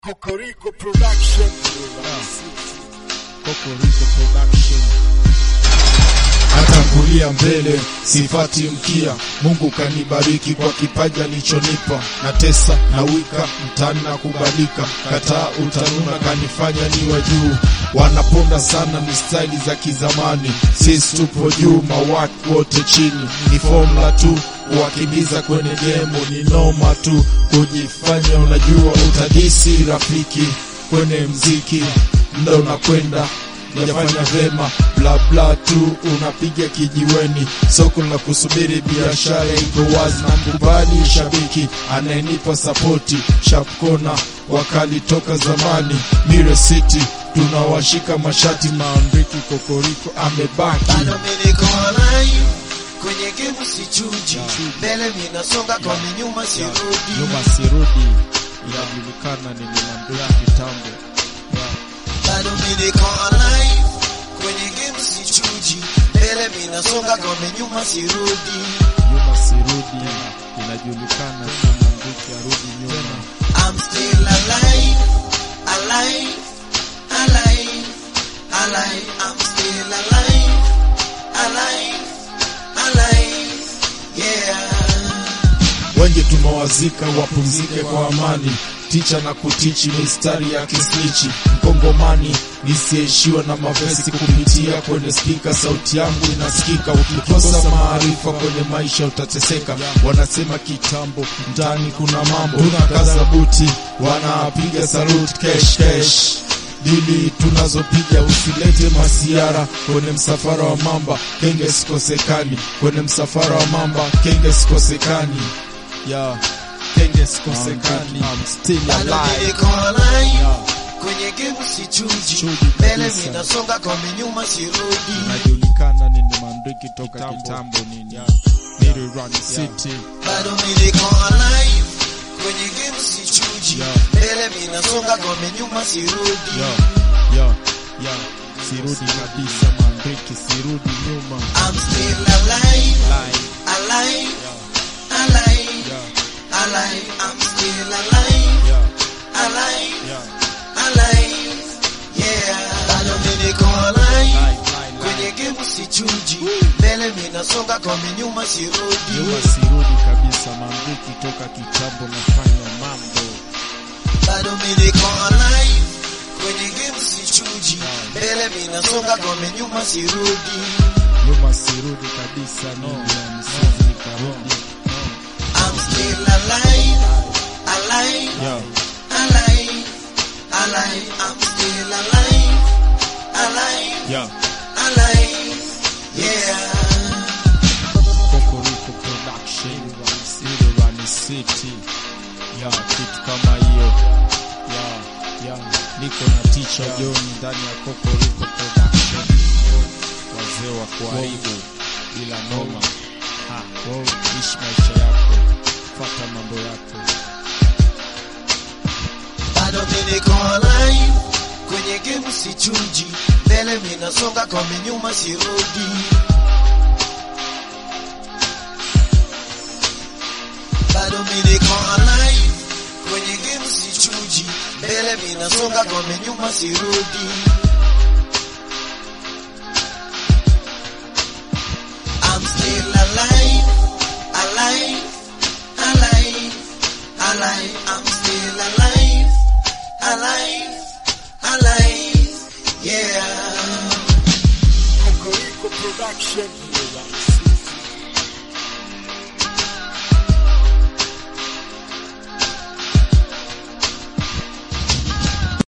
Kokoriko Production. Kokoriko Production. Natangulia mbele, sifati mkia. Mungu kanibariki kwa kipaji alichonipa. Natesa na wika mtani na kubalika, kataa utanuna kanifanya niwe juu. Wanaponda sana ni staili za kizamani, sisi tupo juu, mawaki wote chini. Ni formula tu kuwakimbiza kwenye gemo, ni noma tu kujifanya unajua, utadisi rafiki kwenye mziki, mda unakwenda Unafanya vema bla bla tu unapiga kijiweni, soko la kusubiri biashara iko wazi, na mkubali shabiki anayenipa sapoti, shapkona wakali toka zamani, Mire City tunawashika mashati, maandiki kokoriko amebaki bado mimi niko alive kwenye game sichuji, mbele mimi nasonga kwa nyuma sirudi. Nyuma sirudi, inajulikana nilimwambia kitambo. bado mimi niko alive kwenye game sichuji, mbele mimi nasonga kwa nyuma sirudi. Nyuma sirudi, inajulikana kama Ndiki arudi nyuma. I'm still alive, alive, alive, alive. I'm still alive, alive, alive. Yeah. wengi tumewazika wapumzike kwa amani ticha na kutichi mistari ya kisnichi mkongomani nisiishiwa na mavesi kupitia kwenye spika sauti yangu inasikika ukikosa maarifa kwenye maisha utateseka wanasema kitambo mtaani kuna mambo tunakaza buti wanapiga salut kesh kesh dili tunazopiga usilete masiara kwenye msafara wa mamba kenge sikosekani kwenye msafara wa mamba kenge sikosekani Yeah, kenge sikosekani. I'm still bado alive. niko alive Yeah. kwenye game sichuji, Chuji mbele kabisa. mimi nasonga kwa nyuma sirudi. Inajulikana nini mandiki toka Kitambo. kitambo nini. Yeah. Nili Run City. bado mimi niko alive kwenye game sichuji, Yeah. mbele mimi nasonga kwa nyuma sirudi. Yo, yo, yo. Sirudi kabisa mandiki, sirudi nyuma. I'm still alive, Live. alive, Yeah, alive, yeah, alive. I'm still alive, yeah, alive, yeah. alive. Yeah, bado mimi niko alive Live, live, kwenye live. game sichuji, mbele mimi nasonga kwa nyuma sirudi. Nyuma sirudi kabisa mandiki toka kitambo nafanya mambo. bado mimi niko alive kwenye game sichuji, mbele mimi nasonga kwa nyuma sirudi. Nyuma sirudi kabisa nini ya msizi nikarudi. I'm still alive, alive, Yo, alive, alive. I'm still alive, alive, yo. alive. Yeah. Kokoriko Production, Zero Run City. Ya, kitu kama hiyo. Ya, ya, niko na Teacher John ndani ya Kokoriko Production. Wazee wa kuharibu bila noma. Ha, wow, ishi maisha yako, fata mambo yako. bado mimi niko alive kwenye game sichuji, mbele mimi nasonga kwa nyuma sirudi. bado mimi niko alive kwenye game sichuji, mbele mimi nasonga kwa nyuma sirudi. I'm still alive, alive, alive, alive. I'm still alive, alive, alive. Yeah. Kokoriko Production.